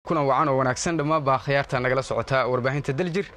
kuna wacan oo wanaagsan dhammaan baa khiyaarta nagala socotaa warbaahinta daljir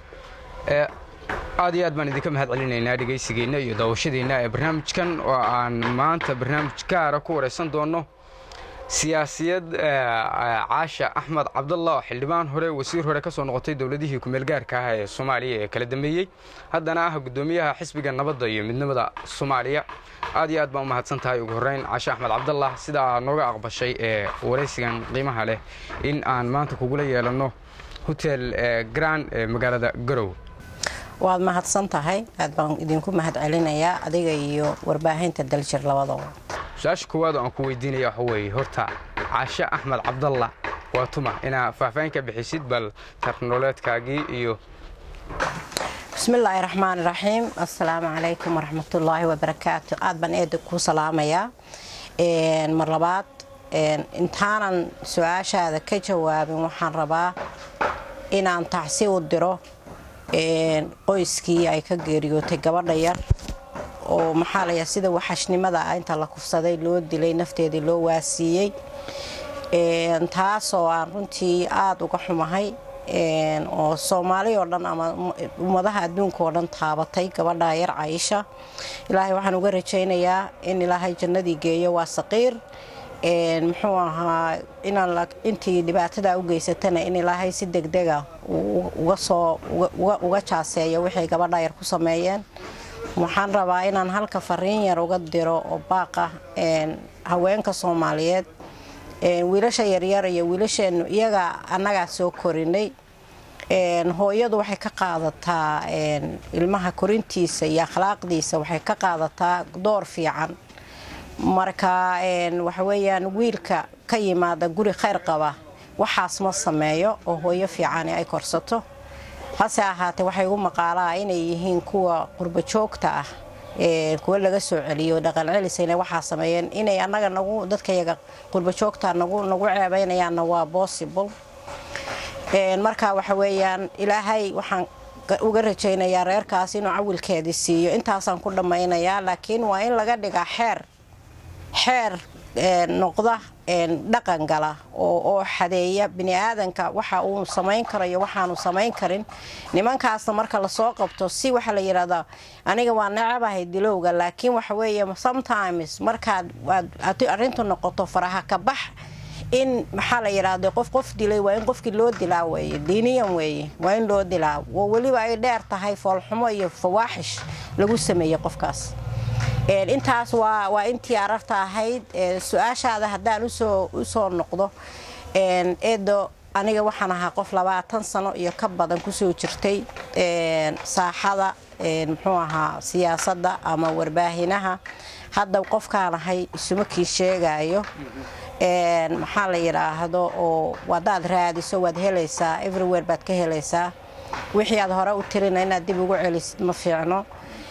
aad iyo aad baan idinka mahad celinaynaa dhegaysigeenna iyo daawashadeenna ee barnaamijkan oo aan maanta barnaamij gaara ku waraysan doonno siyaasiyad caasha axmed cabdalla oo xildhibaan hore wasiir hore ka soo noqotay dowladihii kumeelgaarka ah ee soomaaliya ee kala dambeeyey haddana ah guddoomiyaha xisbiga nabadda iyo midnimada soomaaliya aad iyo aad baan u mahadsan tahay ugu horreyn caashe axmed cabdallah sidaa nooga aqbashay ee waraysigan qiimaha leh in aan maanta kugula yeelanno hotel grand ee magaalada garow waad mahadsan tahay aad baan idinku mahad celinayaa adiga iyo warbaahinta daljir labadaba su-aasha koowaad oo aan ku weydiinaya waxa weeye horta caashe axmed cabdalla waa tuma inaa faahfaahin ka bixisid bal tarnoleedkaagii iyo bismillaahi raxmaani raxiim assalaamu calaykum waraxmatullaahi wabarakaatu aad baan eeda kuu salaamayaa mar labaad intaanan su-aashaada ka jawaabin waxaan rabaa inaan tacsi u diro qoyskii ay ka geeriyootay gabadha yar oo maxaa layaa sida waxashnimada ah inta la kufsaday loo dilay nafteedii loo waasiiyey taasoo aan runtii aada uga xumahay oo soomaali oo dhan ama ummadaha adduunka oo dhan taabatay gabadha yar caisha ilaahay waxaan uga rajaynayaa in ilaahay jannadii geeyo waa saqiir muxuu ahaa inaan intii dhibaatada u geysatana in ilaahay si degdega uga soo uga jaaseeyo waxay gabadha yar ku sameeyeen waxaan rabaa inaan halka fariin yar uga diro oo baaqa haweenka soomaaliyeed wiilasha yaryar iyo wiilasheenu iyaga annagaa soo korinay hooyadu waxay ka qaadataa ilmaha korintiisa iyo akhlaaqdiisa waxay ka qaadataa door fiican marka waxa weeyaan wiilka ka yimaada guri khayr qaba waxaas ma sameeyo oo hooyo fiicani ay korsato hase ahaatee waxay ugu maqaalaa inay yihiin kuwa qurbo joogta ah kuwa laga soo celiyo dhaqan celisayna waxaa sameeyeen inay annaga nagu dadkayaga qurbo joogta nagu nagu ceebeynayaanna waa possible marka waxa weeyaan ilaahay waxaan uga rajaynayaa reerkaas inuu cawilkeedii siiyo intaasaan ku dhammaynayaa laakiin waa in laga dhigaa xeer xeer noqda dhaqan gala oo xadeeya bini aadanka waxa uu samayn karo iyo waxaanu samayn karin nimankaasna marka lasoo qabto si waxa la yidhahdaa aniga waa necabahay dilowga laakiin waxa weeye sometimes markaad arrintu noqoto faraha ka bax in maxaa la yidhaahda qof qof dilay waa in qofkii loo dilaa weeye diiniyan weeye waa in loo dilaa oo weliba ay dheer tahay foolxumo iyo fawaaxish lagu sameeyey qofkaas intaas waa intii ararta ahayd su-aashaada haddaan usoo noqdo eedo aniga waxaan ahaa qof labaatan sano iyo ka badan kusoo jirtay saaxada muxuu ahaa siyaasadda ama warbaahinaha hadda qofkaan ahay isuma kii sheegayo maxaa la yidhaahdo oo wadaad raadiso waad helaysaa everywhere baad ka helaysaa wixii aad hore u tirina inaad dib ugu celisid ma fiicno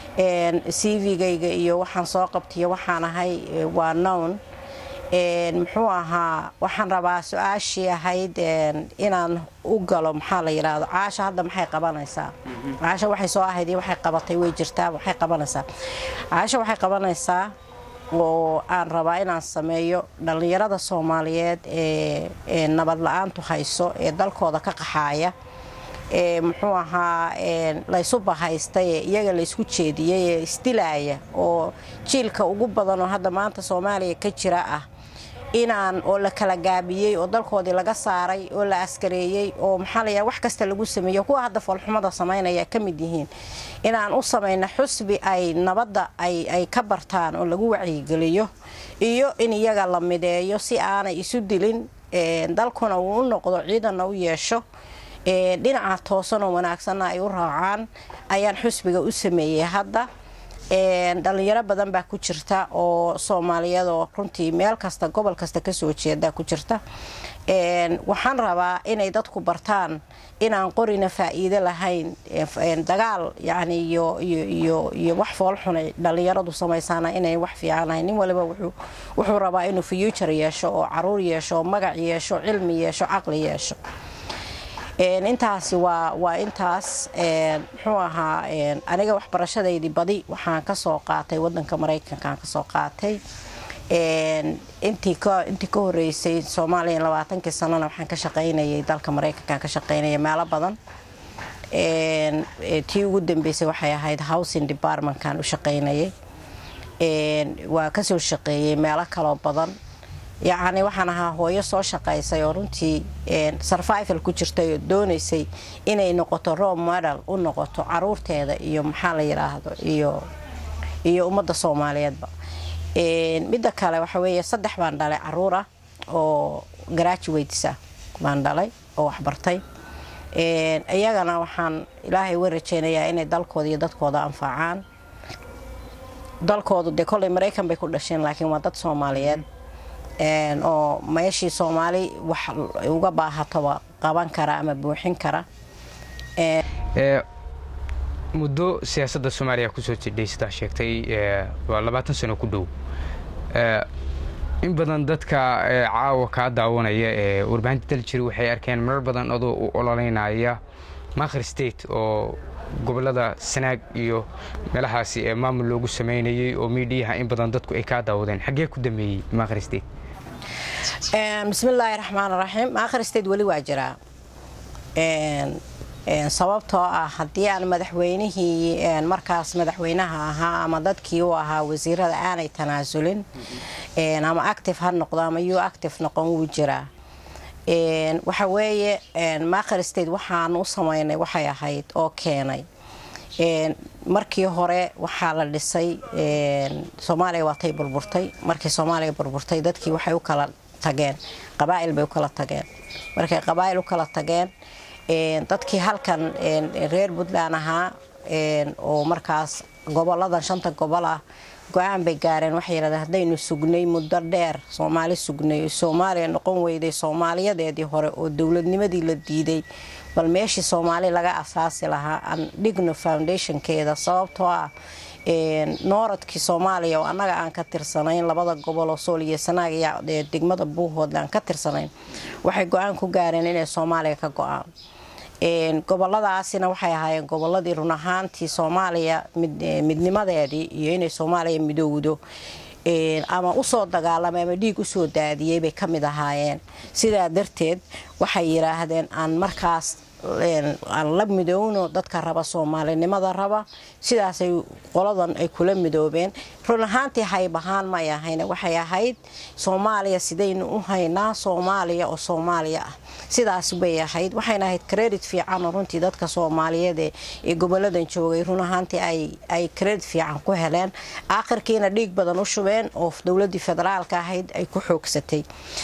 cv-gayga iyo waxaan soo qabtaiyo waxaan ahay waa nown muxuu ahaa waxaan rabaa su-aashii ahayd inaan u galo maxaa la yidhaahdo caasha hadda maxay qabanaysaa caasha waxay soo ahayd iyo waxay qabatay way jirtaa waxay qabanaysaa caasha waxay qabanaysaa oo aan rabaa inaan sameeyo dhallinyarada soomaaliyeed ee nabad la-aantu hayso ee dalkooda ka qaxaaya muxuu ahaa laysu bahaystay ee iyaga laysku jeediyey ee isdilaaya oo jiilka ugu badan oo hadda maanta soomaaliya ka jira ah inaan oo la kala gaabiyey oo dalkoodii laga saaray oo la askareeyey oo maxaa la wax kasta lagu sameeyo kuwa hadda foolxumada samaynaya ka mid yihiin inaan u samayno xusbi ay nabadda ay ka bartaan oo lagu wacyigeliyo iyo in iyaga la mideeyo si aanay isu dilin dalkuna uu u noqdo ciidanna u yeesho dhinaca toosan oo wanaagsanna ay u raacaan ayaan xusbiga u sameeyey hadda dhalinyaro badan baa ku jirta oo soomaaliyadoo runtii meel kasta gobol kasta kasoo jeeda ku jirta waxaan rabaa inay dadku bartaan inaan qorina faa'iido lahayn dagaal yani iyo wax foolxunay dhalinyaradu samaysaana inay wax fiican lahayn nin waliba wuxuu rabaa inuu future yeesho oo caruur yeesho oo magac yeesho cilmi yeesho caqli yeesho intaasi waa waa intaas muxuu ahaa aniga waxbarashadaydii badi waxaan kasoo qaatay wadanka maraykankaan kasoo qaatay intii ka intii ka horeysay soomaaliya labaatankii sanona waxaan ka shaqaynayay dalka maraykankaan ka shaqaynaya meelo badan tii ugu dambeysay waxay ahayd housing departmentkan u shaqaynayay waa kasoo shaqeeyey meelo kaloo badan yacni waxaan ahaa hooyo soo shaqaysay oo runtii survival ku jirtay oo doonaysay inay noqoto role model u noqoto caruurteeda iyo maxaa la yidhaahdo iyo iyo ummadda soomaaliyeedba midda kale waxa weeye saddex baan dhalay caruur ah oo graduatesa baan dhalay oo waxbartay iyagana waxaan ilaahay uga rajeynayaa inay dalkooda iyo dadkooda anfacaan dalkoodu dee kolley maraykan bay ku dhasheen laakiin waa dad soomaaliyeed oo meeshii soomaali wax uga baahatoba qaban kara ama buuxin kara muddo siyaasadda soomaaliya kusoo jidhay sidaa sheegtay waa labaatan sano ku dhow in badan dadka caawa kaa daawanaya ee warbaahinta daljir waxay arkeen marar badan adoo u ololeynaya makhir state oo gobolada sanaag iyo meelahaasi ee maamul loogu samaynayay oo miidhiyaha in badan dadku ay kaa daawadeen xaggee ku dameeyey makhir state bismillaahi raxmaan raxiim makhir state weli waa jiraa sababtoo ah haddii aan madaxweynihii markaas madaxweynaha ahaa ama dadkii u ahaa wasiirada aanay tanaasulin ama active ha noqdo ama u active noqon wuu jiraa waxa weeye makhir state waxaan u samaynay waxay ahayd oo keenay markii hore waxaa la dhisay soomaaliya waatay burburtay markii soomaaliya burburtay dadkii waxay u kala tageen qabaa'il bay u kala tageen markay qabaa'il u kala tageen dadkii halkan reer puntland ahaa oo markaas goboladan shanta gobol ah go-aan bay gaareen waxay yidhahdeen haddaynu sugnay muddo dheer soomaali sugnay soomaaliya noqon weyday soomaaliyadeedii hore oo dowladnimadii la diiday bal meeshii soomaali laga asaasi lahaa aan dhigno foundationkeeda sababtoo ah nooradkii soomaaliya oo annaga aan ka tirsanayn labada gobol oo sool iyo sanaag iyo degmada buuhoodle aan ka tirsanayn waxay go-aan ku gaareen inay soomaaliya ka go-aan goboladaasina waxay ahaayeen goboladii run ahaantii soomaaliya midnimadeedii iyo inay soomaaliya midowdo ama usoo dagaalamay ama dhiig usoo daadiyey bay ka mid ahaayeen sidaa darteed waxay yidhaahdeen aan markaas aan la midowno dadka raba soomaalinimada raba sidaasay qoladan ay kula midoobeen run ahaantii haybahaan may ahayn waxay ahayd soomaaliya sidaynu u haynaa soomaaliya oo soomaaliya ah sidaas bay ahayd waxayna ahayd credit fiican oo runtii dadka soomaaliyeed ee goboladan joogay run ahaantii ay credit fiican ku heleen aakhirkiina dhiig badan u shubeen oo dowladii federaalka ahayd ay ku xoogsatay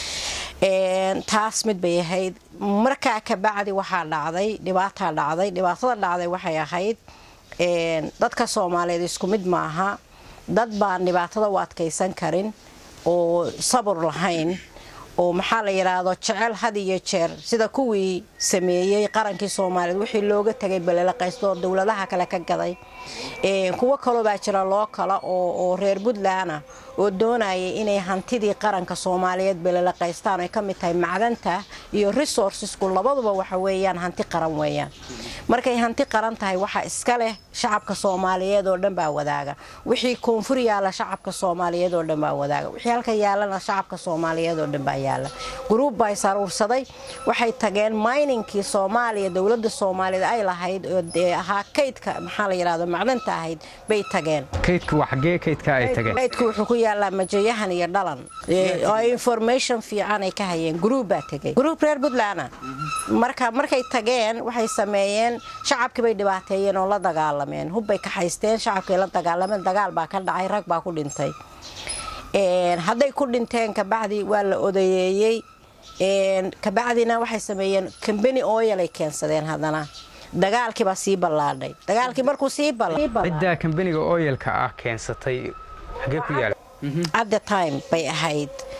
taas mid bay ahayd markaa kabacdi waxaa dhacday dhibaataa dhacday dhibaatada dhacday waxay ahayd dadka soomaaliyeed isku mid maaha dad baan dhibaatada u adkaysan karin oo sabur lahayn oo maxaa la yidhaahdo jecel had iyo jeer sida kuwii sameeyey qarankii soomaaliyeed wixii looga tagay balelaqaysto dowladaha kale ka gaday kuwo kaloo baa jira loo kala oo reer puntlandna oo doonayay inay hantidii qaranka soomaaliyeed balelaqaystaan ay ka mid tahay macdanta iyo resourcesku labaduba waxa weeyaan hanti qaran weeyaan markay hanti qaran tahay waxa iska leh shacabka soomaaliyeed oo dhan baa wadaaga wixii koonfur yaala shacabka soomaaliyeed oo dhan baa wadaaga wixii halka yaalana shacabka soomaaliyeed oo dhan baa yaala gruub baa isaruursaday waxay tageen miningkii soomaaliya dowladda soomaaliyeed ay lahayd oo ahaa kaydka maxaa la yidhahdo macdanta ahayd bay tageen kaydka waa xaggee kaydka ay tageen kaydku wuxuu ku yaalaa majayahan iyo dhalan oo information fiican ay ka hayeen gruub baa tegay gruub reer puntlandna marka markay tageen waxay sameeyeen shacabkii bay dhibaateeyeen oo la dagaalameen hubbay kaxaysteen shacabkay la dagaalameen dagaal baa ka dhacay rag baa ku dhintay hadday ku dhinteen kabacdi waa la odayeeyey kabacdina waxay sameeyeen combany oil ay keensadeen haddana dagaalkiibaa sii ballaadhay dagaalkii markuu sii ciddaa kambaniga oyalka ah keensatay xagee ku yaala at the time bay ahayd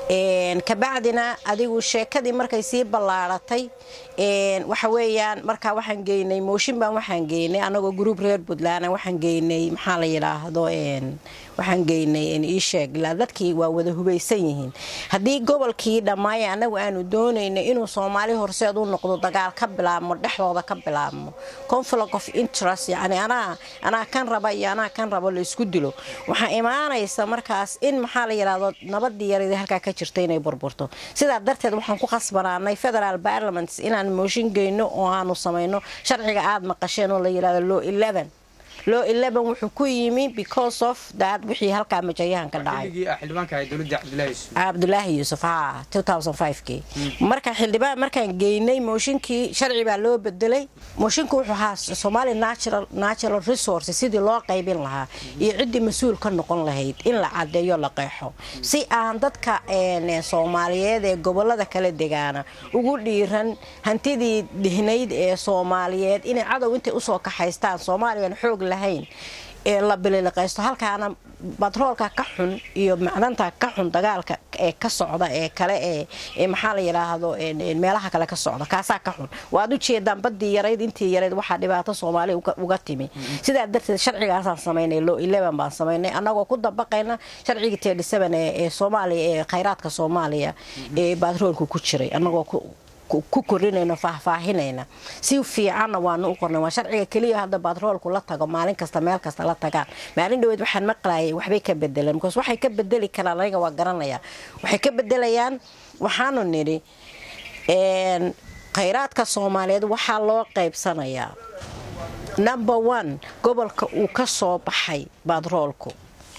kabacdina adigu sheekadii markay sii ballaaratay waxa weeyaan markaa waxaan geynay mooshin baan waxaan geynay anagoo gruub reer puntland waxaan geynay maxaa la yidhaahdo waxaan geynay iisheeg ilaa dadkii waa wada hubaysan yihiin haddii gobolkii dhammaaya annagu aanu doonaynay inuu soomaali horseed u noqdo dagaal ka bilaabmo dhexdooda ka bilaabmo conflict of interest yani anaa anaa kan raba iyo anaa kan rabo la isku dilo waxaa imaanaysa markaas in maxaa la yidhaahdo nabadii yaradii halkaa ka jirta inay burburto sidaa darteed waxaan ku khasbanaanay federal parliament inaan mooshin geyno oo aanu samayno sharciga aada maqasheen oo la yidhahdo law eleven loo eleven wuxuu ku yimi because of that wixii halkaa majayahan ka dhacay cabdulaahi yuusuf ha kii marka xildhibaan markaan geynay mooshinkii sharci baa loo bedelay mooshinka wuxuu ahaa somaali natural resource sidii loo qaybin lahaa iyo ciddii mas-uul ka noqon lahayd in la cadeeyo la qeexo si aan dadka soomaaliyeed ee gobolada kala degaana ugu dhiiran hantidii dhihnayd ee soomaaliyeed inay cadow intay usoo kaxaystaan soomaaliyan xoog lahayn ee la bililiqaysto halkaana batroolka ka xun iyo macdanta ka xun dagaalka ee ka socda ee kale ee maxaa la yidhaahdo meelaha kale ka socda kaasaa ka xun waad u jeedaan badii yarayd intii yarayd waxaa dhibaato soomaali uga timi sidaa darteed sharcigaasaan samaynay loo eleven baan samaynay annagoo ku dabaqayna sharcigii tedhi seven ee soomaaliya ee khayraadka soomaaliya ee batroolka ku jiray annagoo ku korinayno faahfaahinayna si fiicanna waanu u qornay waa sharciga keliya hadda batroolku la tago maalin kasta meel kasta la tagaan maalin dhaweed waxaan maqlayay waxbay ka bedeleen bikaas waxay ka bedeli karaan aniga waa garanaya waxay ka bedelayaan waxaanu nidhi khayraadka soomaaliyeed waxaa loo qaybsanayaa number one gobolka uu ka soo baxay batroolku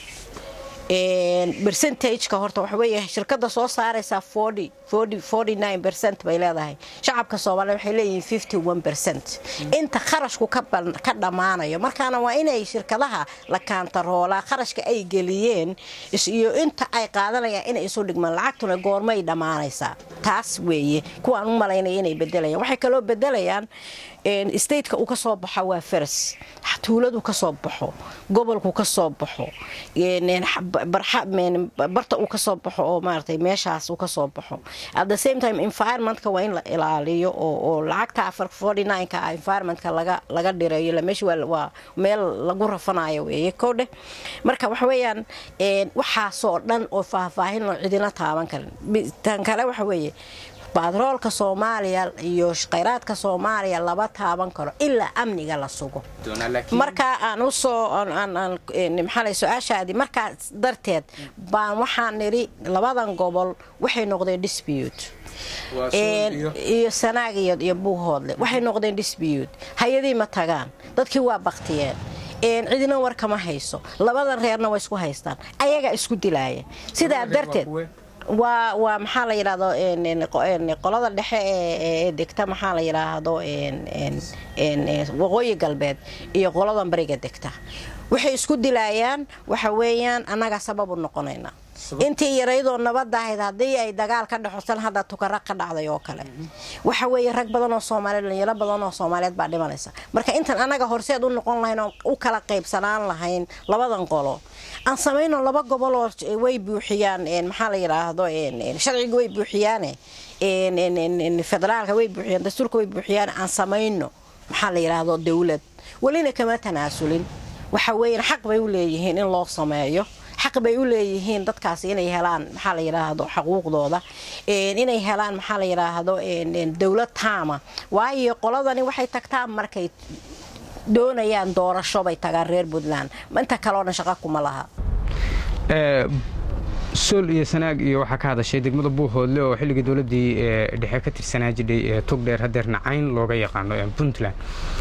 bercentageka horta waxa weeye shirkada soo saaraysaa bay leedahay shacabka soomaaliya waxay leeyihiin bercent inta kharashku ka dhammaanayo markaana waa inay shirkadaha la kaantaroolaa kharashka ay geliyeen iyo inta ay qaadanayaan inay isu dhigmaan lacagtuna goormay dhammaanaysaa taas weeye kuwaan u malaynaya inay bedelayaan waxay kaloo bedelayaan stateka uu ka soo baxo waa faras tuuladu ka soo baxo gobolku ka soo baxo barta uu ka soo baxo oo maaragtay meeshaas uu ka soo baxo at the same time environmentka waa in la ilaaliyo oo lacagta afar forty nine-ka ah environmentka laga laga dhireeyo la meesha waa meel lagu rafanayo weeye koodhe marka waxa weeyaan waxaasoo dhan oo faahfaahin oo cidina taaban karin tan kale waxa weeye batroolka soomaaliya iyo khayraadka soomaaliya laba taaban karo ilaa amniga la sugo markaa aan usoo maxaa su-aashaadii markaas darteed baan waxaan nidhi labadan gobol waxay noqdeen dispute iyo sanaag iyo buuhoodle waxay noqdeen dispute hay-adii ma tagaan dadkii waa baktiyeen cidina war kama hayso labadan reerna waa isku haystaan ayagaa isku dilaaya sidaa darteed waa waa maxaa la yidhaahdo qolada dhexe ee degta maxaa la yidhaahdo waqooyi galbeed iyo qoladan bariga degta waxay isku dilaayaan waxa weeyaan annaga sabab u noqonayna intii yaraydoo nabadda ahayd haddii ay dagaal ka dhexosan hadda tukara ka dhacday oo kale waxa weeye rag badan oo soomaaliyeed dhalinyaro badan oo soomaaliyeed baa dhimanaysa marka intaan annaga horseed u noqon lahayn oo u kala qaybsanaan lahayn labadan qolo aan samayno laba gobol oo way buuxiyaan maxaa la yidhaahdo sharciga way buuxiyaane federaalka way buuxiyaan dastuurka way buuxiyaan aan samayno maxaa la yidhaahdo dowlad welina kama tanaasulin waxa weeyaan xaq bay u leeyihiin in loo sameeyo xaq bay u leeyihiin dadkaasi inay helaan maxaa la yidhaahdo xaquuqdooda inay helaan maxaa la yidhaahdo dowlad taama waayo qoladani waxay tagtaan markay doonayaan doorasho bay tagaan reer puntland inta kaleo dhan shaqa kuma laha sool iyo sanaag iyo waxaa ka hadashay degmada buuhoodle oo xilligii dowladdii dhexe ka tirsanaa jidhay togdheer hadeerna cayn looga yaqaano puntland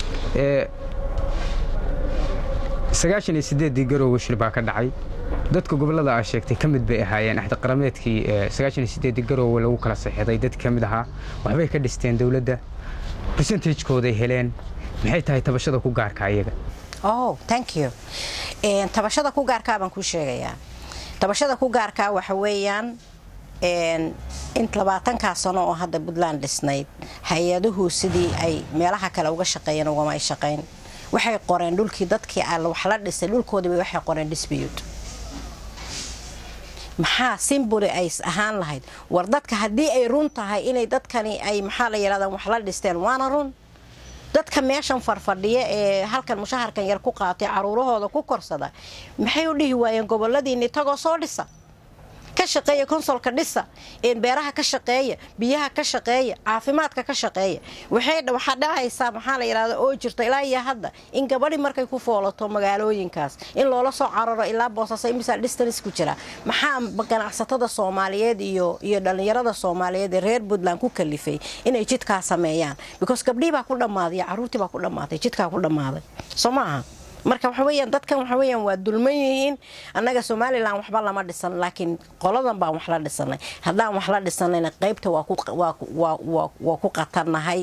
sagaashan iyo sideeddii garoowe shil baa ka dhacay dadka gobollada aa sheegtay ka mid bay ahaayeen axdi qarameedkii sagaashan iyo sideeddii garoowe lagu kala saxiixday dad ka mid ahaa waxbay ka dhisteen dowladda percentagekooday heleen maxay tahay tabashada ku gaarka ayaga oh thank you tabashada ku gaarkaa baan kuu sheegayaa tabashada ku gaarkaa waxa weeyaan in labaatankaa sano oo hadda puntland dhisnayd hay-aduhu sidii ay meelaha kale uga shaqeeyeen ugama ay shaqayn waxay qoreen dhulkii dadkii wax la dhisay dhulkoodiiba waxay qoreen dispute maxaa simboli ay ahaan lahayd war dadka haddii ay run tahay inay dadkani ay maxaa la yidhahdaa wax la dhisteen waana run dadka meeshan farfadhiya ee halkan mushaharkan yar ku qaatay caruurahooda ku korsada maxay u dhihi waayeen goboladiinni tagoo soo dhisa ka shaqeeya konsolka dhisa beeraha ka shaqeeya biyaha ka shaqeeya caafimaadka ka shaqeeya waxaa dhacaysaa maxaa la yidhahda oo jirta ilaa iyo hadda in gabadhi markay ku foolato magaalooyinkaas in loola soo cararo ilaa boosasa imisa distance ku jira maxaa ganacsatada soomaaliyeed iyo iyo dhallinyarada soomaaliyeed ee reer puntland ku kalifay inay jidkaa sameeyaan because gabdhii baa ku dhammaaday caruurtii baa ku dhammaaday jidkaa ku dhammaaday soo maaha marka waxa weyaan dadkan waxa weyaan waa dulman yihiin annaga somalilan waxba lama dhisan laakiin qoladan baan wax la dhisanay haddaan wax la dhisanayna qaybta waa ku qatarnahay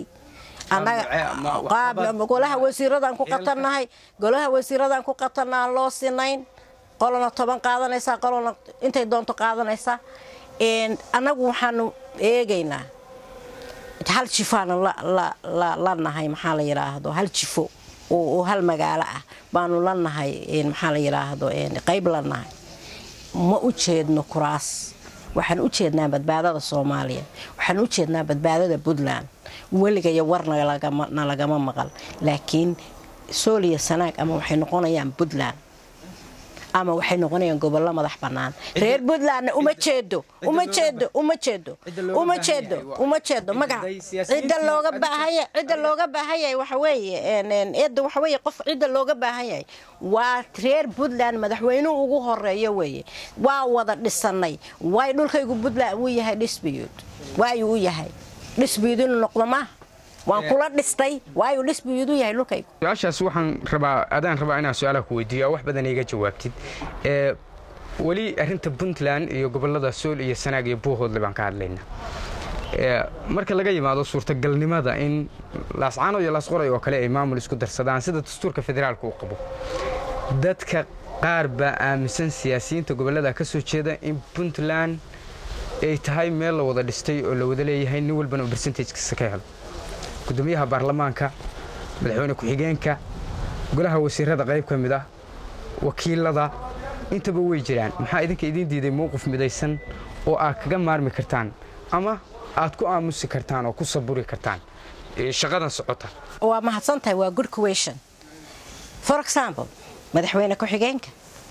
golaha wasiiradaan ku qatarnahay golaha wasiiradaan ku qatarna aan loo sinayn qolona toban qaadanaysaa qolona intay doonto qaadanaysaa annagu waxaanu eegaynaa hal jifaana la nahay maxaa la yidhaahdo hal jifo oo hal magaalo ah baanu la nahay maxaa la yidhaahdo qayb la nahay ma u jeedno kuraas waxaan u jeednaa badbaadada soomaaliya waxaan u jeednaa badbaadada puntland weligaya warna lagama maqal laakiin sooliya sanaag ama waxay noqonayaan puntland ama waxay noqonayaan gobollo madax bannaan reer puntlandna uma jeedo uma jeedo uma jeedo uma jeedo uma jeedo magac cidda looga baahaya cidda looga baahan yahay waxa weeye eedda waxa weeye qof cidda looga baahan yahay waa reer puntland madaxweynuhu ugu horeeyo weeye waa wada dhisanay waay dhulkaygu puntland uu yahay dhisbiyuud waayuu u yahay dhisbiyuud inuu noqdo maaha waan kula dhistay waayu dhisbiyuud u yahay dhulkaygu su-aashaas waxaan rabaa adaan rabaa inaan su-aalaha ku weydiiyo wax badan iga jawaabtid weli arrinta puntland iyo gobollada sool iyo sanaag iyo buuhoodle baan ka hadlaynaa marka laga yimaado suurtagalnimada in laascaano iyo laasqoray oo kale ay maamul isku darsadaan sida dastuurka federaalka uu qabo dadka qaar baa aaminsan siyaasiyiinta gobollada ka soo jeeda in puntland ay tahay meel la wada dhistay oo la wada leeyahay nin walbana uu bersentajkiisa ka helo gudoomiyaha baarlamaanka madaxweyne ku-xigeenka golaha wasiirada qayb ka mid ah wakiilada intaba way jiraan maxaa idinka idiin diiday mowqif midaysan oo aad kaga maarmi kartaan ama aad ku aamusi kartaan oo ku saburi kartaan shaqadan socota waa mahadsan tahay waa good question for example madaxweyne ku-xigeenka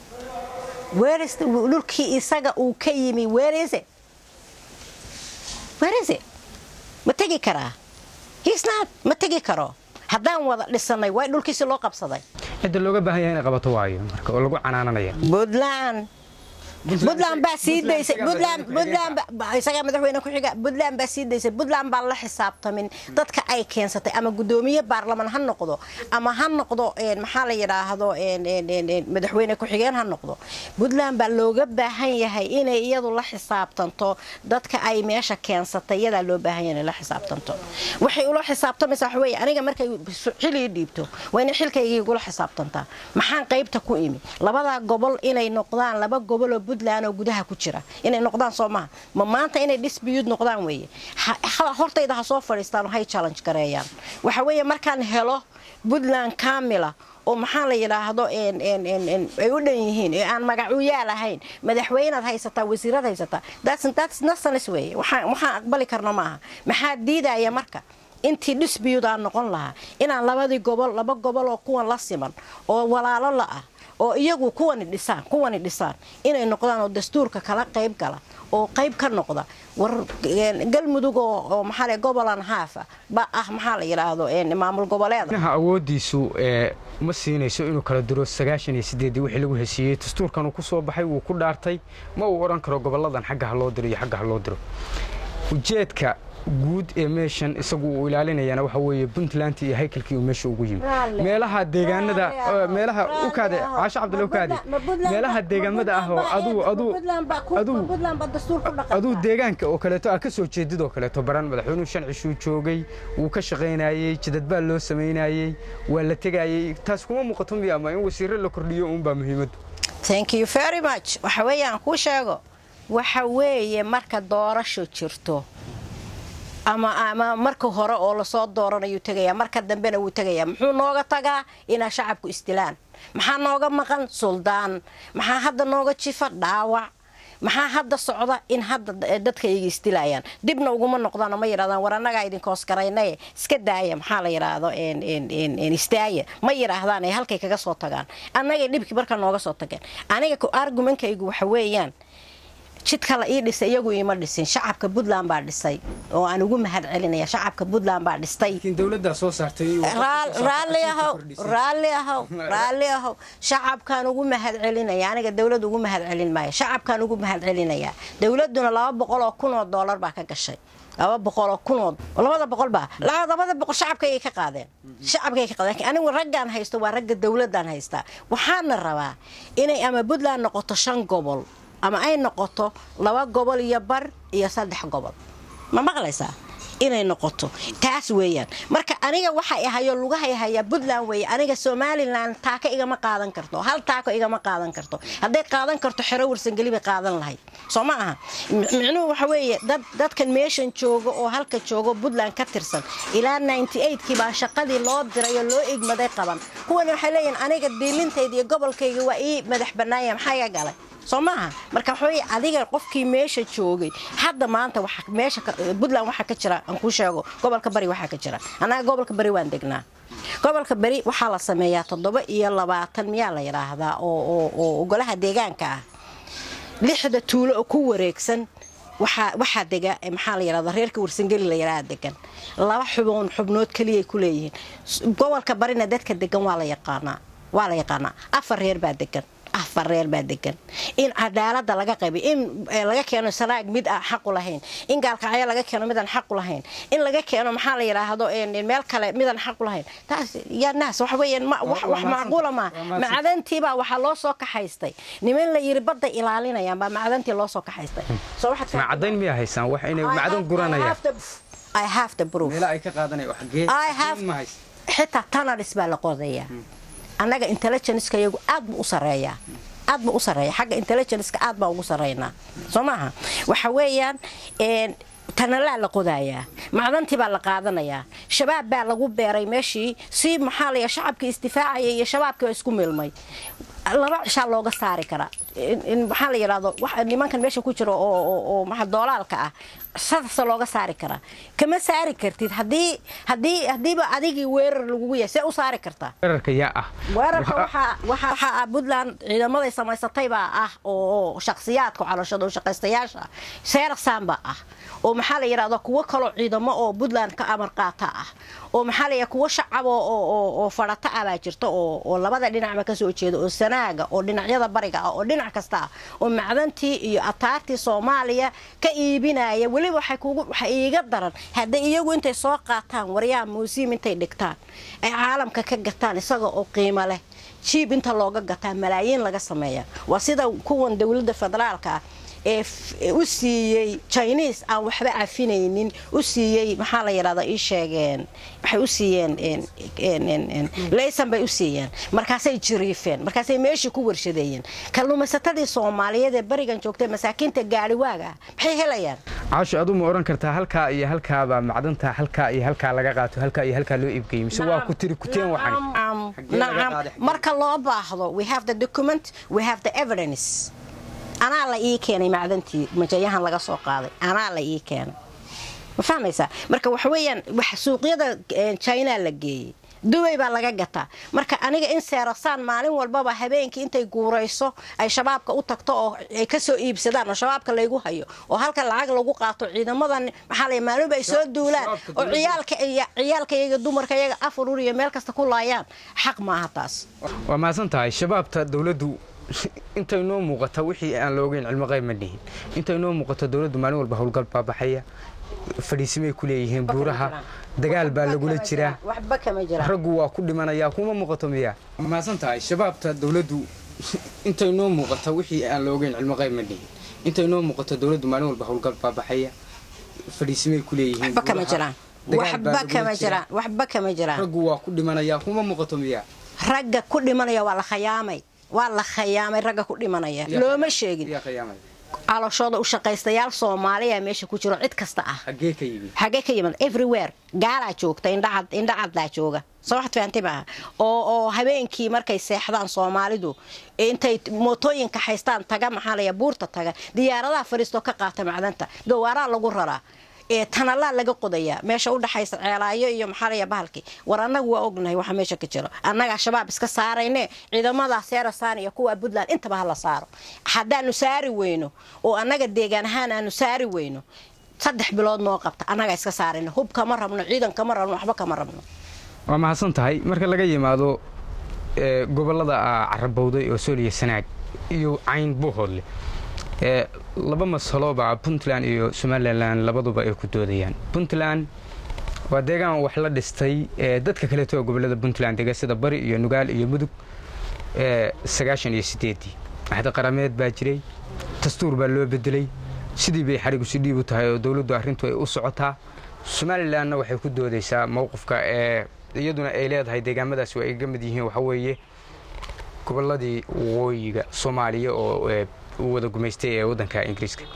dhulkii isaga uu ka yimi weerese weerese ma tegi karaa hisnaad ma tegi karo haddaan wada dhisanay waa dhulkiisi loo qabsaday cidda looga baahan yahay inay qabato waayo marka oo lagu canaananaya puntland puntland baa sii daysay isagaa madaxweyne ku-xiga puntland baa sii daysay puntland baa la xisaabtamin dadka ay keensatay ama gudoomiye baarlaman ha noqdo ama ha noqdo maxaa la yidhaahdo madaxweyne ku-xigeen ha noqdo puntland baa looga baahan yahay inay iyadu la xisaabtanto dadka ay meesha keensatay iyadaa loo baahan yahay inay la xisaabtanto waxay ula xisaabtamaysaa waxa weeye aniga markay xilii dhiibto waa inay xilkaygii igula xisaabtantaa maxaan qaybta ku imi labadaa gobol inay noqdaan laba goboloo puntland oo gudaha ku jira inay noqdaan soo maha ma maanta inay dhisbiyuud noqdaan weeye hortayda ha soo fadhiistaan oo hay challenge gareeyaan waxa weeye markaan helo puntland kaamila oo maxaa la yidhaahdo ay u dhan yihiin ee aan magacuyaal ahayn madaxweynead haysataa wasiirad haysataa nasanis weeye waxaan aqbali karno maaha maxaa diidaya marka intii dhisbiyuud aan noqon lahaa inaan labadii gobol laba gobol oo kuwan la siman oo walaalo la ah oo iyagu kuwani dhisaan kuwani dhisaan inay noqdaan oo dastuurka kala qayb gala oo qayb ka noqda war galmudug oo maxaa gobolan haafa ba ah maxaa la yidhaahdo maamul goboleeda inaha awoodiisu ma siinayso inuu kala diro sagaashan iyo sideedii wixii lagu heshiiyey dastuurkan uu ku soo baxay wuu ku dhaartay ma uu odhan karo gobolladan xagga ha loo diro iyo xagga ha loo diro ujeedka guud ee meeshan isagu uu ilaalinayana waxa weeye puntland iyo haykalkii uu meesha ugu yimi meelaha deegaanada meelaha ukaade caasho cabdulle ukaade meelaha deegaamada ah oo aduu aduu aduu aduu deegaanka oo kaleeto ah ka soo jeedid oo kaleeto baran madaxweynuhu shan cishuu joogay wuu ka shaqaynayey jidadbaa loo samaynayey waa la tegayey taas kuma muuqato miya ama in wasiiro la kordhiyo uunbaa muhiimaddu thank you very much waxa weeyaan kuu sheego waxa weeye marka doorasho jirto ama ama marka hore oo lasoo dooranayuu tegaya marka dambena wuu tegaya muxuu nooga tagaa inaa shacabku isdilaan maxaa nooga maqan suldaan maxaa hadda nooga jifa dhaawac maxaa hadda socda in hadda dadkayga isdilayaan dibna uguma noqdaan ma yidhahdaan war annagaa idinkoos garaynaye iska daaya maxaa la yidhaahdo istaaya ma yidhaahdaan ay halkay kaga soo tagaan annagay dhibkii markaa nooga soo tageen aniga argumentkaygu waxa weeyaan jidka la ii dhisay iyagu iima dhisin shacabka puntland baa dhisay oo aan ugu mahad celinaya shacabka puntland baa dhistay raalli ahow raalli ahow raalli ahow shacabkaan ugu mahad celinaya aniga dowlad ugu mahad celin maayo shacabkaan ugu mahad celinaya dowladuna laba boqol oo kun oo doolar baa ka gashay laba boqoloo kunood labada boqol baa labada boqol shacabkaygay ka qaadeen shacabkay ka qaadeen anigu raggaan haysto waa ragga dowladaan haystaa waxaana rabaa inay ama puntland noqoto shan gobol ama ay noqoto laba gobol iyo bar iyo saddex gobol ma maqlaysaa inay noqoto taas weeyaan marka aniga waxa ahayo lugahay hayaa puntland weeye aniga somalilan taaka igama qaadan karto hal taako igama qaadan karto hadday qaadan karto xero warsangeli bay qaadan lahayd soo ma aha micnuhu waxa weeye dad dadkan meeshan joogo oo halka joogo puntland ka tirsan ilaa kii baa shaqadii loo diray oo loo egmaday qaban kuwan waxay leeyihin aniga diilintayda iyo gobolkayga waa ii madax bannaaya maxaa iga galay soo maaha marka waxawey adiga qofkii meesha joogay hadda maanta meesha puntland waxaa ka jira aan kuu sheego gobolka bari waxaa ka jira annaga gobolka bari waan degnaa gobolka beri waxaa la sameeyaa toddoba iyo labaatan miyaa la yidhaahdaa oo golaha deegaanka ah lixda tuulo oo ku wareegsan waxaa dega maxaa la yidhahda reerka warsangeli la yidhaha degan laba xuboon xubnood keliyay ku leeyihiin gobolka barina dadka degan waa la yaqaanaa waa la yaqaanaa afar reer baa degan afar reer baa degan in cadaalada laga qaybay in laga keeno sanaag mid aan xaqu lahayn in gaalkacyo laga keeno midaan xaqu lahayn in laga keeno maxaa la yidhaahdo meel kale midaan xaqu lahayn taas yaa naas waxa weeyaan wax macquula maa macdantiibaa waxaa loo soo kaxaystay niman la yiri badda ilaalinayaan baa macdantii loo soo kaxaystay macdayn miyaa haysaan wax inay macdan guranayaan I have the proof. meela ay ka qaadanaya xagee I have xitaa tanalis baa la qodayaa annaga intelligenceka iyagu aad buu u sareeyaa aad buu u sareeya xagga intelligenceka aad baa ugu sareynaa soo maaha waxa weeyaan tanalaa la qodayaa macdantii baa la qaadanayaa shabaab baa lagu beeray meeshii si maxaa laya shacabkii isdifaacaya iyo shabaabkii baa isku milmay laba cishaa looga saari karaa maxaa la yidhahdo nimankan meesha ku jira oo doolaalka ah sadasa looga saari karaa kama saari kartid hadii hadii hadiiba adigii weerar lagugu yahay see u saari kartaa weerarka yaa ah weerarka waxaa ah puntland ciidamaday samaysataybaa ah oo shaksiyaadka calooshada shaqaystayaasha seerasanbaa ah oo maxaa la yidhahdo kuwo kaloo ciidamo oo puntland ka amar qaata ah oo maxaa la kuwo shacab oo fadhata ah baa jirta oo labada dhinacba kasoo jeeda oo sanaaga oo dhinacyada bariga ah oo dhinac kasta ah oo macdantii iyo ataartii soomaaliya ka iibinaya weliba waxa iiga daran hadday iyagu intay soo qaataan waryaa muusiim intay dhigtaan ay caalamka ka gataan isaga oo qiimo leh jiib inta looga gataa malaayiin laga sameeya waa sida kuwan dowladda federaalka ah ee u siiyey jiniis aan waxba cafinaynin u siiyey maxaa la yidhahda ii sheegeen waxay u siiyeen leysan bay u siiyeen markaasay jiriifeen markaasay meeshii ku warshadeeyeen kalluumaysatadii soomaaliyeed ee barigan joogtay masaakiinta gaadhiwaaga ah maxay helayaan caasho adu ma oran kartaa halkaa iyo halkaabaa macdanta halkaa iyo halkaa laga qaato halkaa iyo halkaa loo iibgeeyo mise waa ku tiri kuteen waxan nacam marka loo baahdo we have the document we have the evidence anaa la ii keenay macdantii majayahan laga soo qaaday anaa la ii keenay ma fahmaysaa marka waxa weeyaan suuqyada china la geeyey dubay baa laga gataa marka aniga in seerasaan maalin walbaba habeenkii intay guurayso ay shabaabka u tagto oo ay kasoo iibsadaan oo shabaabka laygu hayo oo halka lacag lagu qaato ciidamadan maxaa la maalinba ay soo duulaan oo ciyaalka ciyaalka iyaga dumarka iyaga afar ur iyo meel kasta ku laayaan xaq maaha taas waa mahadsan tahay shabaabta dowladdu intay noo muuqata wixii aan loogeyn cilmo qayb ma dhihin intay noo muuqato dowladdu maalin walba howlgal baa baxaya fadhiisimay ku leeyihiin buuraha dagaal baa lagula jiraa waxba kama jiraan raggu waa ku dhimanayaa kuma muuqato miyaa mahadsan tahay shabaabta dowladdu intay noo muuqata wixii aan loogeyn cilmo qayb ma dhihin intay noo muuqato dowladdu maalin walba howlgal baa baxaya fadhiisimay ku leeyihiin waxba kama jiraan waxba kama jiraan waxba kama jiraan raggu waa ku dhimanayaa kuma muuqato miyaa ragga ku dhimanaya waa la khayaamay waa la khayaamay ragga ku dhimanaya looma sheegin calooshooda u shaqaystayaal soomaaliya meesha ku jiro cid kasta ah xaggee ka yimid xagee ka yimid everywhere gaalaa joogta indhacad indhacadlaa jooga soo waxaad fahamtay maaha oo oo habeenkii markay seexdaan soomaalidu intay mootooyinka haystaan taga maxaa laya buurta taga diyaaradaha fariistoo ka qaata macdanta gawaaraa lagu raraa ee tanalaa laga qodayaa meesha u dhaxaysa ceelaayo iyo maxaa laya bahalkii war annagu waa ognahay waxa meesha ka jiro annagaa shabaab iska saarayne ciidamada seerasaan iyo kuwa puntland intaba ha la saaro haddaanu saari weyno oo annaga deegaan ahaan aanu saari weyno saddex bilood noo qabta annagaa iska saarayno hub kama rabno ciidan kama rabno waxba kama rabno waa mahadsan tahay marka laga yimaado ee, gobollada aa carabowday oo sooliya sanaag iyo cayn buuhoodle ee, laba masalooba puntland iyo somalilan labaduba ay ku doodayaan puntland waa deegaan wax la dhistay ee, dadka kaleeto oo gobollada puntland dega sida bari iyo nugaal iyo mudug ee, sagaashan iyo sideedii axda qarameed baa jiray dastuur baa loo bedelay sidii bay xarigu si dhiib u tahay oo dowladdu arrintu ay u socotaa somalilanna waxay ku doodaysaa mowqifka ee iyaduna ay leedahay deegaamadaasi waa ay ga mid yihiin waxa weeye gobolladii waqooyiga soomaaliya oo ee, uu wada gumaystay ee waddanka ingiriiska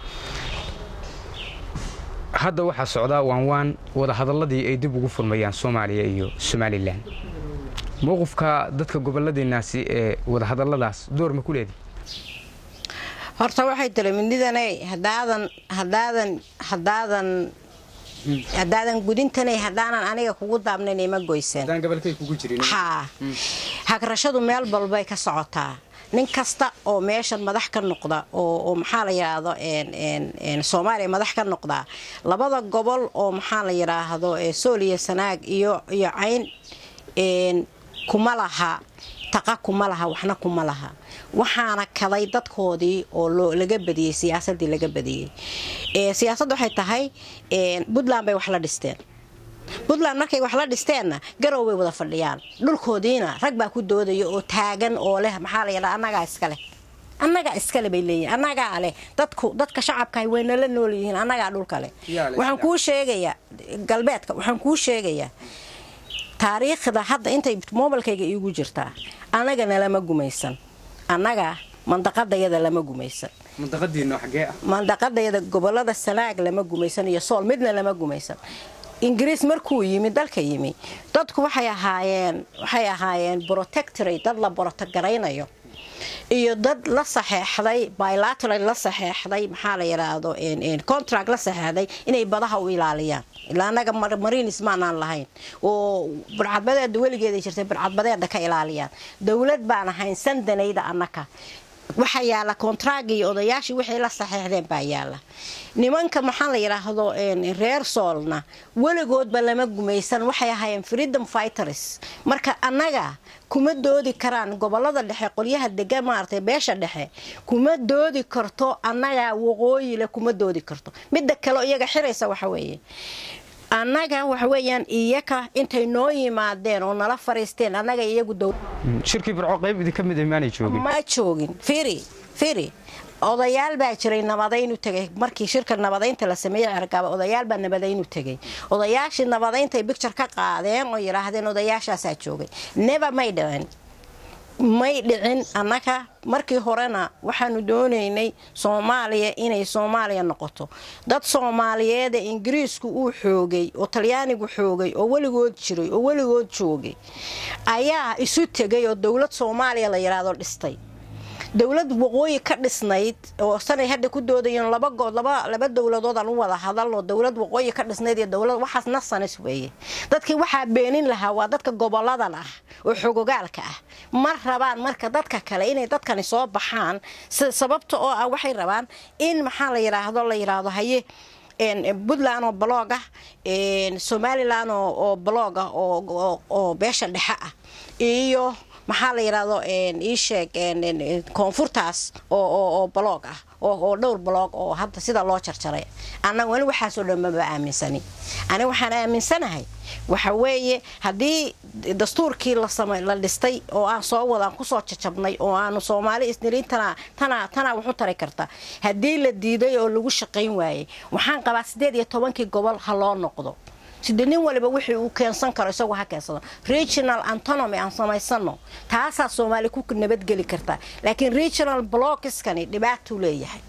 hadda waxaa socdaa waanwaan wadahadalladii ay dib ugu furmayaan soomaaliya iyo somalilan mowqifka dadka gobolladeenaasi ee wadahadalladaas door ma ku leedihi horta waxay tiri midnidanay hadaadan hadaadan hadaadan haddaadan gudintanay haddaanan aniga kugu daabnayn ima goysan gobolkay kugu jirin haa hagrashadu meel balbay ka socotaa nin kasta oo meeshan madax ka noqda oo oo maxaa la yidhaahdo een een een soomaaliya madax ka noqdaa labada gobol oo maxaa la yidhaahdo ee sooliya sanaag iyo iyo cayn een kuma laha taqa kuma laha waxna kuma laha waxaana kaday dadkoodii oo loo laga badiyey siyaasadii laga badiyey ee siyaasadda waxay tahay een puntland bay wax la dhisteen puntland markay wax la dhisteenna garow bay wada fadhiyaan dhulkoodiina rag baa ku doodaya oo taagan oo leh maxaa la yidhaha annagaa iskale annagaa iskale bay leeyihin annagaa leh dadku dadka shacabkahay wayna la nool yihiin annagaa dhulkale Yaa leh. waxaan kuu sheegayaa galbeedka waxaan kuu sheegayaa taariikhda hadda intay moobilkayga iigu jirtaa annagana lama gumaysan annaga mandaqadayada lama gumaysan mantaqadiino xaggee ah mandaqadayada gobolada sanaag lama gumaysan iyo sool midna lama gumaysan ingiriis markuu yimi dalka yimi dadku waxay ahaayeen waxay ahaayeen protectorate dad la borotogaraynayo iyo dad la saxeexday bilateral la saxeexday maxaa la yidhaahdo een- een contract la saxeexday inay badaha u ilaaliyaan ilaa annaga mar- marinis maanaan lahayn oo barcadbadeeda weligeeda jirtay barcadbadeeda ka ilaaliyaan dowlad baan ahayn sandanayda annaka waxaa yaala kontraagi iyo odayaashii wixii la saxeexdeen baa yaala nimanka maxaa la yidhaahdo een, reer soolna weligoodba lama gumaysan waxay ahaayeen freedom fighters marka annaga kuma doodi karaan gobolada dhexe qolyaha degan maaragtay beesha dhexe kuma doodi karto annaga waqooyile kuma doodi karto midda kale iyaga xiraysa waxa weeye annaga waxa weeyaan iyaka intay noo yimaadeen oo nala fariisteen annaga iyagu dow shirkii burco qayb idinka mid ah maanay joogin ma joogin firi firi odayaal baa jiray nabadaynu tegay markii shirka nabadaynta la sameeyey cergaaba odayaal baa nabadaynu tegay odayaashii nabadayntay bicture ka qaadeen oo yidhaahdeen odayaashaasaa joogay neba may dhicin may dhicin annaga markii horena waxaanu doonaynay soomaaliya inay soomaaliya noqoto dad soomaaliyeeda ingiriisku uu xoogay oo talyaanigu xoogay oo weligood jiray oo weligood joogay ayaa isu tegay oo dowlad soomaaliya la yidhaahdo dhistay dowlad waqooyi ka dhisnayd oo sanay hadda ku doodayeen laba good laba laba dowladood aan u wada hadalno dowlad waqooyi ka dhisnayd iyo dowlad waxaas nasanis weeye dadkii waxaa beenin lahaa waa dadka goboladan ah oo xogogaalka ah ma rabaan marka dadka kale inay dadkani soo baxaan si- sababta oo ah waxay rabaan in maxaa la yidhaahdo la yidhaahdo haye een, puntland oo blog ah een, somalilan oo oo blog ah oo- oo oo beesha dhexe ah iyo maxaa la yidhaahdo een, ii sheeg een, een, een, koonfurtaas oo oo oo blog ah oo oo dhowr blog oo hadda sida loo jarjaray annaga weli waxaasoo dhan maba aaminsani aniga waxaan aaminsanahay waxa weeye haddii dastuurkii la samay la dhistay oo aan soo wadaan kusoo jajabnay oo aanu soomaali isnirin tana tana tana waxu tari karta haddii la diiday oo lagu shaqayn waayey waxaan qabaa sideed iyo tobankii gobol ha loo noqdo sida nin waliba wixii uu keensan karo isagoo ha keensado regional autonomy aan samaysano taasaa soomaali ku nabadgeli kartaa laakiin regional blockiskani dhibaatuu leeyahay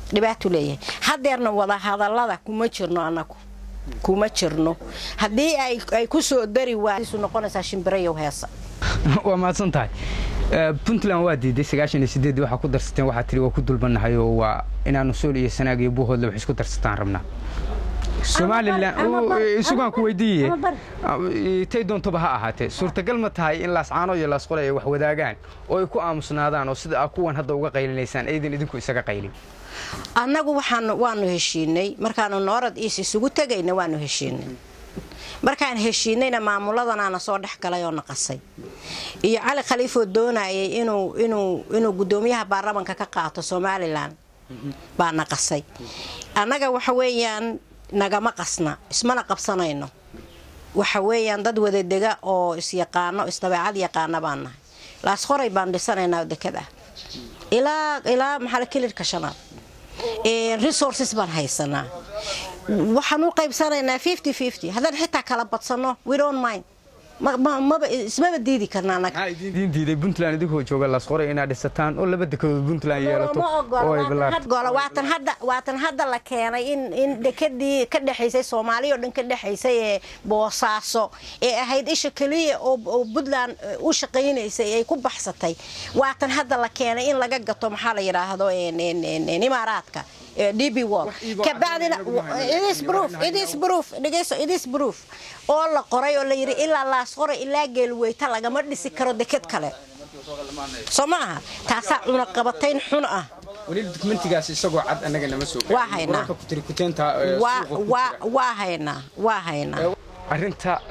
dhibaatuu leeyahay hadeerna wadahadallada kuma jirno annagu kuma jirno haddii ay ku soo dari waaisu noqonaysaa shimbirayow heesa waa mahadsan tahay puntland waa diiday sagaashan iyo sideeddii waxaa ku darsateen waxaa tiri waa ku dulbannahay oo waa inaanu sool iyo sanaag iyo buuhoodle wax isku darsataan rabnaa somalilan isugaan ku weydiiye tay doontoba ha ahaatee suurtagal ma tahay in laascaano iyo laasqole ay wax wadaagaan oo ay ku aamusnaadaan oo sida aa kuwan hadda uga qaylinaysaan aydan idinku isaga qaylin annagu waxaan waanu heshiinay markaanu noorad iis isugu tegayna waanu heshiinay markaan heshiinayna maamuladanaana soo dhex galay oo naqasay iyo cali khaliifoo doonayay inuu gudoomiyaha baarlamanka ka qaato somalilan baa naqasay annaga waxa weeyaan nagama qasna ismana qabsanayno waxa weeyaan dad wadadega oo isyaqaano isdabeecad yaqaana baan nahay laasqoray baan dhisanaynaa dekad ah ilaa ilaa maxaa kilirka shanaad resources baan haysanaa waxaan u qaybsanaynaa fifty fifty haddaan xitaa kala badsano we don't mind maba ismaba diidi karna anaga idiin diiday puntland idinkoo jooga laasqoray inaad dhisataan oo laba dekedood puntland yeelato oo ay bilaarto waatan hadda waatan hadda la keenay in in dekadii ka dhexaysay soomaaliya oo dhan ka dhexaysay ee boosaaso ee ahayd isha keliya oo puntland u shaqaynaysay ay ku baxsatay waatan hadda la keenay in laga gato maxaa la yidhaahdo imaaraadka db wall kabacdina it is proof it is proof dhegeyso it is proof oo la qoray oo la yidhi ilaa laas qoray ilaa geelweyta lagama dhisi karo deked kale soo ma aha taasaa cunaqabatayn xun ah weliba dokumentigaas isagoo cad annaga nama soo waa haynaa waa haynaa waa haynaa arrinta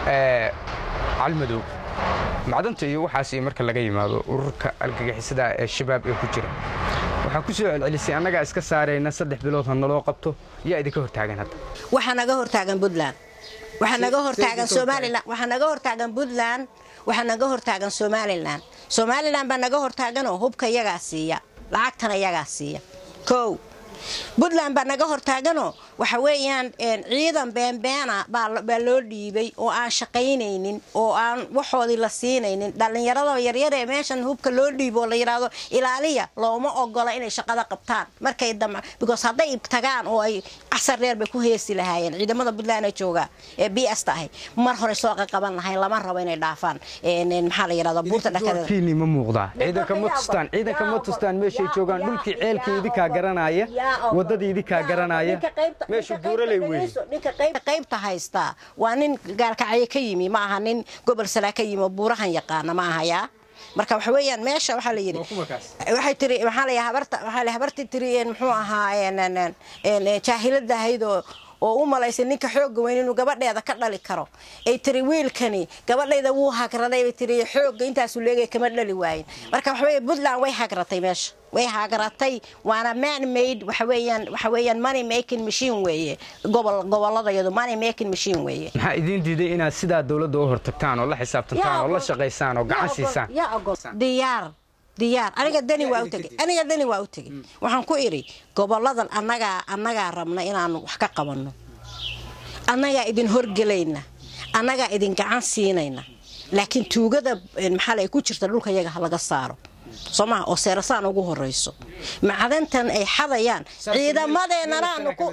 calmadow macdanta iyo waxaas marka laga yimaado ururka algagixisada ee shabaab ee ku jira waxaa ku soo celcelisay annagaa iska saarayna saddex bilood ha naloo qabto yaa idinka hortaagan hadda waxaa naga hortaagan puntland waxaa naga hortaagan somalilan waxaa naga hortaagan puntland waxaa naga hortaagan somalilan somalilan baa naga hortaaganoo hubka iyagaa siiya lacagtana iyagaa siiya kow puntland baa naga hortaaganoo waxa weeyaan ciidan beenbeena baa loo dhiibay oo aan shaqaynaynin oo aan waxoodii la siinaynin dhallinyarada yaryar ee meeshan hubka loo dhiibo oo la yidhaahdo ilaaliya looma ogola inay shaqada qabtaan markay dam because hadday tagaan oo ay casar dheer bay ku heesi lahaayeen ciidamada puntland ee jooga ee b s ta ahay mar hore soo qaqaban lahayn lama rabo inay dhaafaan maxaa la yidhahdo buurta dhakadeeda ma muuqdaa ciidanka ma tustaan ciidanka ma tustaan meeshay joogaan dhulkii ceelkii idinkaa garanaya wadadii idinkaa garanaya meeshu buuraley wey ninka qaybta haystaa waa nin gaalkacyo ka yimi ma aha nin gobol salaa ka yimi oo buurahan yaqaana ma aha yaa marka waxa weeyaan meesha waxaa la yidhi waxay tiri maxaa la habarta waxaa la habarti tiri muxuu ahaa jaahilada ahayd oo oo u malaysay ninka xooga weyn inuu gabadheeda ka dhali karo ay tiri wiilkani gabadhayda wuu hagraday bay tiri xooga intaasu leegay kama dhali waayin marka waxa weeye puntland way hagratay meesha way hagratay waana man made waxa weeyaan waxa weeyaan money making machine weeye gobol gobolladayadu money making machine weeye maxaa idiin diiday inaad sidaa dowladda u hortagtaan oo la xisaabtantaan oo la shaqaysaan oo gacan siisaan diyaar diyaar aniga dani waa u tegey aniga dani waa u tegey waxaan ku idhi goboladan annagaa annagaa rabna inaanu wax ka qabanno annagaa idin horgelayna annagaa idin gacan siinayna laakiin tuugada maxaa la ku jirta dhulka yaga ha laga saaro soo maha oo seerasaan ugu horayso macdantan ay xadayaan ciidamadeenanaanu ku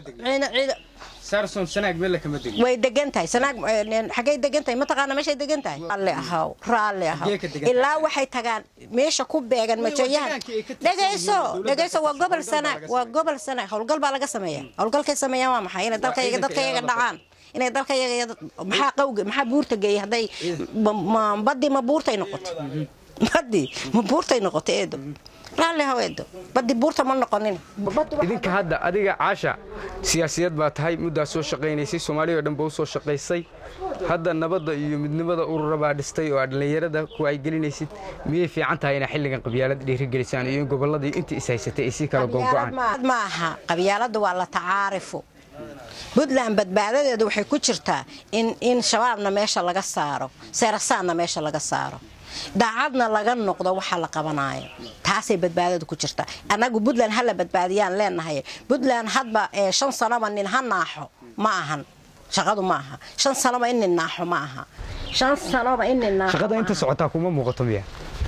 way degan tahay xagay degan tahay mataqaana meeshay degan tahay raalli ahaw raalli ahaw ilaa waxay tagaan meesha ku beegan majoyahan dhegayso dhegayso waa gobol sanaag waa gobol sanaag howlgal baa laga sameeya howlgalkay sameeyaan waa maxay inay dalka yaga dadka yaga dhacaan inay dalka yaga maxaa qawga maxaa buurta geeyay hadday badii ma buurtay noqotay badii ma buurtay noqotay eedo raalli ahaw eedo badii buurta ma noqonin idinka hadda adiga caasha siyaasiyad baa tahay muddaa soo shaqaynaysay soomaaliya oo dhan ba u soo shaqaysay hadda nabadda iyo midnimada urura baa dhistay oo aad dhallinyarada ku ay gelinaysid miyay fiican tahay inaa xilligan qabyaalad dhiirigelisaan iyo in gobolladii intii is haysatay ay sii kala gogo'aan ma aha qabyaaladda waa la tacaarifo puntland badbaadadeedu waxay ku jirtaa in in shabaabna meesha laga saaro seerasaanna meesha laga saaro daacadna laga noqdo waxa la qabanaayo taasay badbaadadu ku jirta annagu puntland hala badbaadiyaan leenahay puntland hadba shan sanoba nin ha naaxo ma ahan shaqadu ma aha shan sanoba in nin naaxo ma aha shan sanoba in nin naaxo shaqada inta socotaa kuma muuqato miya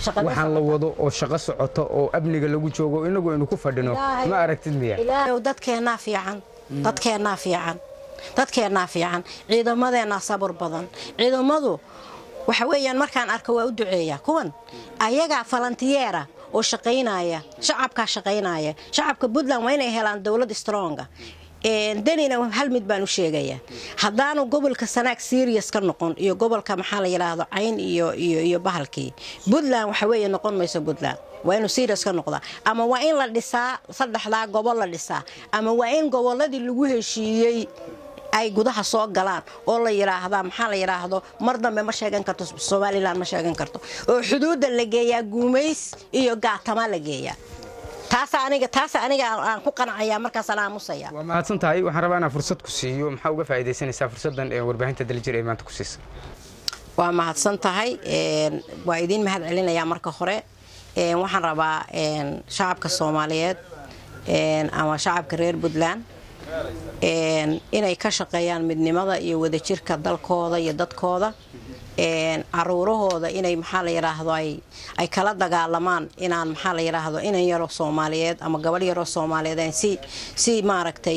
waxaan la wado oo shaqo socoto oo amniga lagu joogo inagu aynu ku fadhino ma aragtid miya dadkeennaa fiican dadkeennaa fiican dadkeennaa fiican ciidamadeennaa sabur badan ciidamadu waxa weeyaan markaan arko waa u duceeyaa kuwan ayagaa falantiyeera oo shaqaynaya shacabkaa shaqaynaya shacabka puntland waa inay helaan dowlad stronga danina hal mid baan u sheegayaa haddaanu gobolka sanaag serious ka noqon iyo gobolka maxaa la yidhaahdo cayn iyo bahalkii puntland waxa weeye noqon mayso puntland waa inuu serious ka noqdaa ama waa in la dhisaa saddexdaa gobol la dhisaa ama waa in gobolladii lagu heshiiyey ay gudaha soo galaan oo la yidhaahdaa maxaa la yidhaahdo mar dambe ma sheegan karto somalilan ma sheegan karto oo xuduudda la geeyaa guumays iyo gaatama la geeyaa taas aniga taas aniga aan ku qanacaya markaasaan aamusaya waa mahadsan tahay waxaan rabaa inaan fursad ku siiyo maxaa uga faa'iidaysanaysaa fursaddan ee warbaahinta daljir ee maanta ku siisa waa mahadsan tahay waa idiin mahad celinayaa marka hore waxaan rabaa shacabka soomaaliyeed ama shacabka reer puntland inay ka shaqeeyaan midnimada iyo wadajirka dalkooda iyo dadkooda caruurahooda inay maxaa la yidhaahdo ay kala dagaalamaan inaan maxaa la yidhaahdo inan yaroo soomaaliyeed ama gabadh yaroo soomaaliyeed si si maaragtay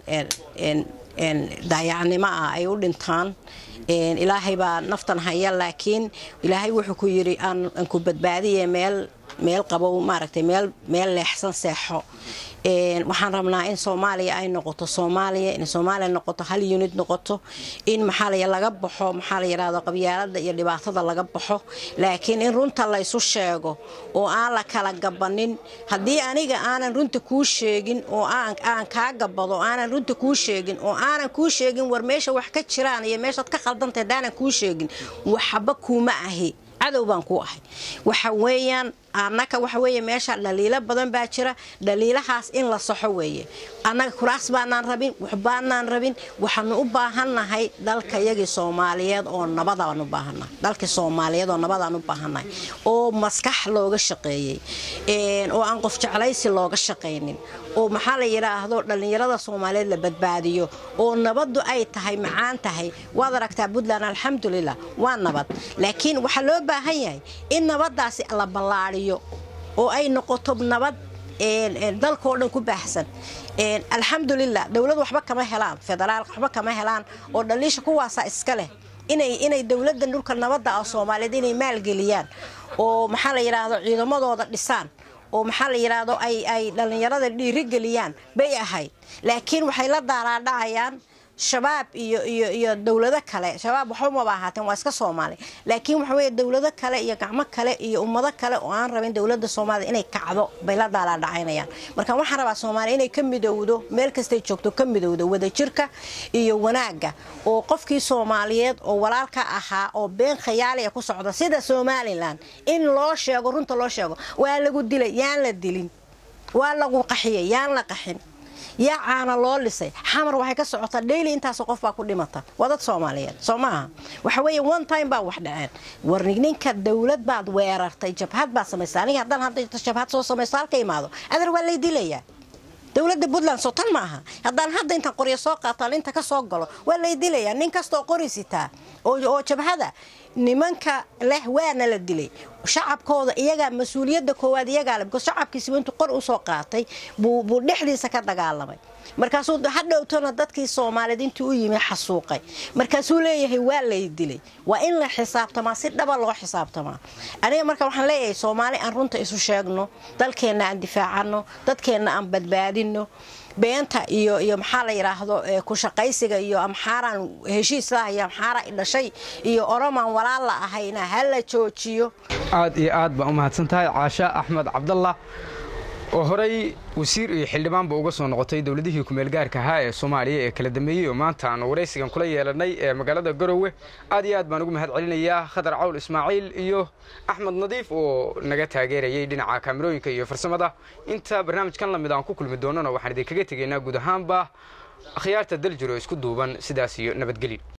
daayacnimo ah ay u dhintaan ilaahay baa naftan haya laakiin ilaahay wuxuu ku yidhi aan ku badbaadiye meel meel qabow maaragtay meel meel leexsan seexo waxaan rabnaa in soomaaliya ay noqoto soomaaliya in soomaaliya noqoto hal unid noqoto in maxaa laga baxo maxaa la yidhahdo qabyaalada iyo dhibaatada laga baxo laakiin in runta laysu sheego oo aan la kala gabanin haddii aniga aanan runta kuu sheegin oo aan kaa gabado aanan runta kuu sheegin oo aanan kuu sheegin war meesha wax ka jiraan iyo meeshaad ka khaldantay haddaanan kuu sheegin waxba kuuma ahi cadow baan ku ahay waxa weeyaan annaka waxa weeye meesha dhaliilo badan baa jira dhaliilahaas in la saxo weeye annaga kuraas baanaan rabin waxbaanaan rabin waxaanu u baahannahay dalkayagii soomaaliyeed oo nabadaan u baahannahay dalkii soomaaliyeed oo nabadaan u baahannahay oo maskax looga shaqeeyey oo aan qof jeclaysi looga shaqaynin oo maxaa la yidhaahdo dhallinyarada soomaaliyeed la badbaadiyo oo nabaddu ay tahay macaan tahay waad aragtaa puntland alxamdulilah waa nabad laakiin waxaa loo baahan yahay in nabaddaasi la ballaadiyo oo ay noqoto nabad dalkao dhan ku baahsan alxamdulilah dowlad waxba kama helaan federaalka waxba kama helaan oo dhaliisha kuwaasa iska leh inay dowladdan dhulka nabadda ah soomaaliyeed inay maalgeliyaan oo maxaa la yidhaahdo ciidamadooda dhisaan oo maxaa la yidhaahdo ay dhallinyarada dhiirigeliyaan bay ahayd laakiin waxay la daaraadhacayaan shabaab iyo iyo iyo dowlado kale shabaab waxba maba ahaateen waa iska soomaali laakiin waxa weeye dowlado kale iyo gacmo kale iyo ummado kale oo aan rabin dowladda soomaaliya inay kacdo bay la daalaadhacaynayaan marka waxaan rabaa soomaaliya inay ka midowdo meel kastay joogto ka midowdo wadajirka iyo wanaagga oo qofkii soomaaliyeed oo walaalka ahaa oo been khayaaliya ku socda sida somalilan in loo sheego runta loo sheego waa lagu dilay yaan la dilin waa lagu qaxiyay yaan la qaxin yaa caana loo lisay xamar waxay ka socotaa dhayli intaasoo qof baa ku dhimata waa dad soomaaliyeed soo maaha waxa weeye one time baa wax dhaceen war ninka dowlad baad weerartay jabhad baad samaysay aniga haddaan hadda jabhad soo samaysto halka imaado adar waa lay dilayaa dowladda puntland soo tan maaha haddaan hadda intaan qoryo soo qaataan inta ka soo galo waa lay dilayaa nin kastaoo qori sitaa oo jabhada nimanka leh waana la dilay shacabkooda iyagaa mas-uuliyadda koowaad iyagaa le because shacabkiisiba intuu qor usoo qaatay buu dhexdiisa ka dagaalamay markaasuu hadhowtona dadkii soomaaliyeed intuu u yimi xasuuqay markaasuu leeyahay waa lay dilay waa in la xisaabtamaa si dhaba loo xisaabtamaa aniga marka waxaan leeyahay soomaali aan runta isu sheegno dalkeenna aan difaacano dadkeenna aan badbaadino beenta iyo iyo maxaa la yidhaahdo ku shaqaysiga iyo amxaaraan heshiislaah iyo amxaara dhashay iyo oromaan walaal la ahayna ha la joojiyo aad iyo aad baa u mahadsan tahay caasha axmed cabdallah oo horey wasiir iyo xildhibaanba uga soo noqotay dowladihii kumeelgaarka ahaa ee soomaaliya ee kala dambeeyey oo maanta aanu waraysigan kula yeelanay ee magaalada garowe aad iyo aad baan ugu mahad celinayaa khadar cawl ismaaciil iyo axmed nadiif oo naga taageerayay dhinaca kaamirooyinka iyo farsamada inta barnaamijkan lamid aan ku kulmi doonana waxaan idinkaga tegaynaa guud ahaanba akhyaarta daljiro isku duuban sidaas iyo nabadgelyo